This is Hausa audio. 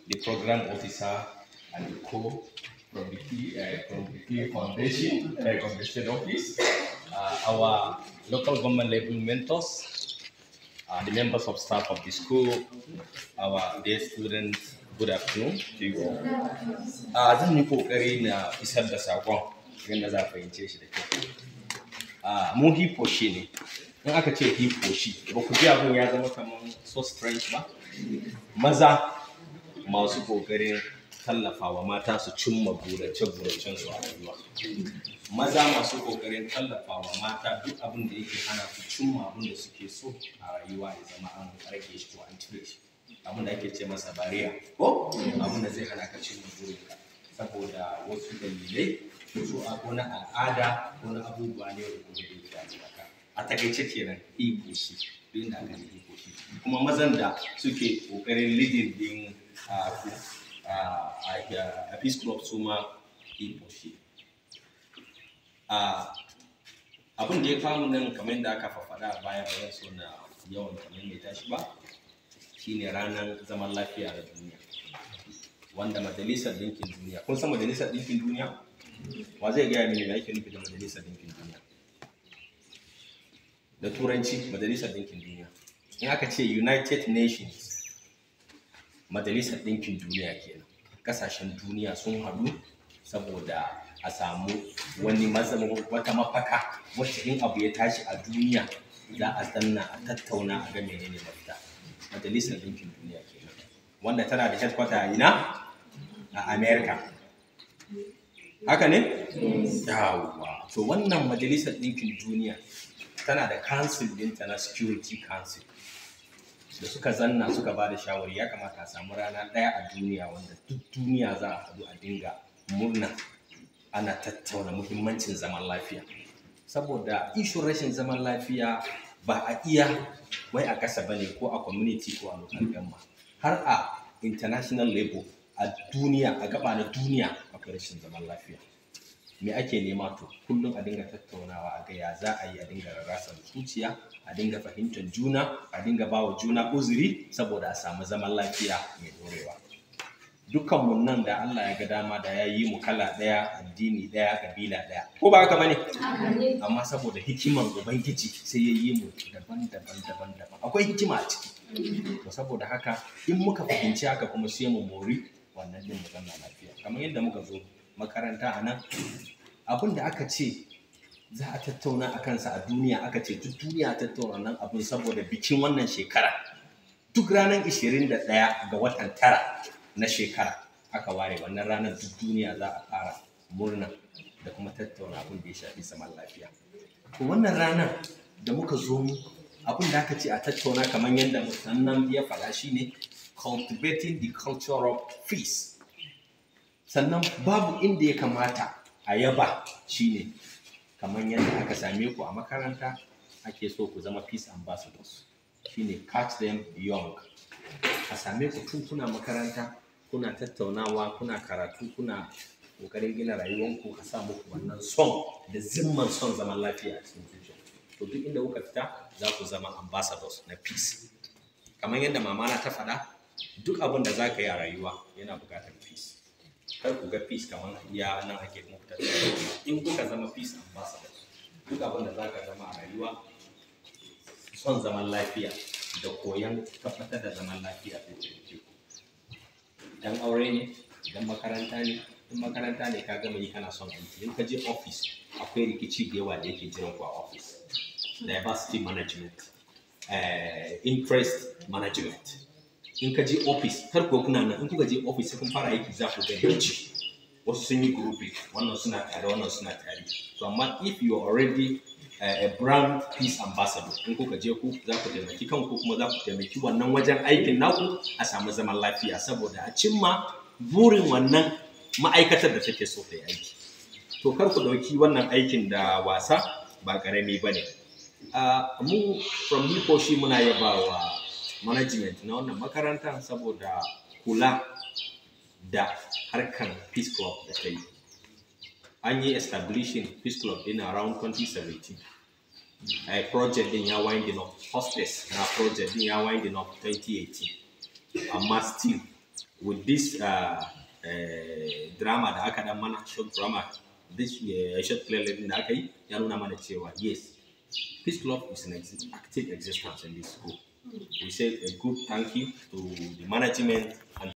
the program officer and the co from the P, uh, from the P Foundation, uh, from the state office, uh, our local government level mentors, uh, the members of staff of the school, our dear students, good afternoon to you all. Uh, zan yi kokari na isar da sakon yadda za a fahimce shi da kyau. Uh, mu hippo shi ne, in aka ce hippo shi, ba ku ji abin ya zama kamar so strange ba? Maza masu kokarin tallafawa mata su cimma burace-buracen su a rayuwa. Maza masu kokarin tallafawa mata duk abin da yake hana su cimma abin da suke so a rayuwa ya zama an rage shi ko an cire shi. Abin da ake ce masa bariya ko abin da zai hana ka cimma burinka saboda wasu dalilai wasu abu na al'ada ko na abubuwa ne da kuma da yake a a takaice kenan iko shi duk da aka yi iko shi kuma mazan da suke kokarin leading din a ku a peace club su ma iko shi abin da ya kawo nan kamar da aka fafaɗa a baya ba zan so na yawan kamar mai tashi ba shine ranar zaman lafiya da duniya wanda majalisar ɗinkin duniya kun san majalisar ɗinkin duniya wa zai gaya mini me ake nufi da majalisar ɗinkin duniya da turanci majalisar ɗinkin duniya in aka ce united nations majalisar ɗinkin duniya kenan ƙasashen duniya sun haɗu saboda a samu wani wata mafaka wacce in abu ya tashi a duniya za a zanna a tattauna a ga menene mafita majalisar ɗinkin duniya kenan wanda tana da headquarter a ina a america haka ne yawwa to wannan majalisar ɗinkin duniya tana da council ɗinta na security council da suka zanna suka ba da shawari ya kamata a samu rana ɗaya a duniya wanda duk duniya za a haɗu a dinga murna ana tattauna muhimmancin zaman lafiya saboda ishin rashin zaman lafiya ba a iya wai a ƙasa bane ko a community ko a local government har a international level a duniya a gaba na duniya akwai rashin zaman lafiya me ake nema to kullum a dinga tattaunawa a ga ya za a yi a dinga rarrasar zuciya a dinga fahimtar juna a dinga bawa juna uzuri saboda a samu zaman lafiya mai dorewa dukkanmu nan da Allah ya ga dama da ya yi mu kala ɗaya addini ɗaya kabila ɗaya ko ba haka bane amma saboda hikiman ubangiji sai ya yi mu daban-daban daban-daban akwai hikima a ciki to saboda haka in muka fahimci haka kuma sai mu mori wannan din mu zanna lafiya kamar yadda muka zo makaranta a nan abin da aka ce za a tattauna a kansa a duniya aka ce duk duniya a tattauna nan abin saboda bikin wannan shekara duk ranar 21 ga watan tara na shekara aka ware wannan ranar duk duniya za a fara murna da kuma tattauna abin da ya shafi zaman lafiya to wannan ranar da muka zo mu abin da aka ce a tattauna kamar yadda musannan ya faɗa shine cultivating the culture of peace sannan babu inda ya kamata a yaba shine kamar yadda aka same ku a makaranta ake so ku zama peace ambassadors shine catch them young a same ku tun kuna makaranta kuna tattaunawa kuna karatu kuna kokarin gina rayuwanku a sa muku wannan son da zimman son zaman lafiya a cikin zuciya to duk inda kuka fita za ku zama ambassadors na peace kamar yadda mamana ta faɗa duk abin da za ka yi a rayuwa yana buƙatar peace kar ku ga peace kamar iya nan ake muku tattaunawa in kuka zama peace ambassadors duk abin da za ka zama a rayuwa son zaman lafiya da koyon tabbatar da zaman lafiya da ke idan aure ne idan makaranta ne in makaranta ne ka gama yi kana son aiki in ka je office akwai rikici da yawa da yake jiran ku a office diversity management uh, interest management in ka je office har ko kuna nan in kuka je office sai kun fara aiki za ku ga rikici wasu sun yi grouping wannan suna tare wannan suna tare to amma if you are already uh, a brand peace ambassador in kuka je ku za ku taimaki kanku kuma za ku taimaki wannan wajen aikin naku a samu zaman lafiya saboda a cimma burin wannan ma'aikatar da take so ta yi aiki to kar ku ɗauki wannan aikin da wasa ba ƙarami ba ne mu from hipo shi muna yaba wa management na wannan makaranta saboda kula da harkan peace club da ta yi an yi establishing peace club din around 2017 a project din ya winding up hostess na project din ya winding up 2018 amma still with this uh, uh, drama da aka dan mana short drama this uh, short play din da aka yi ya nuna mana cewa yes peace club is an exi- active existence in this school we say a good thank you to the management and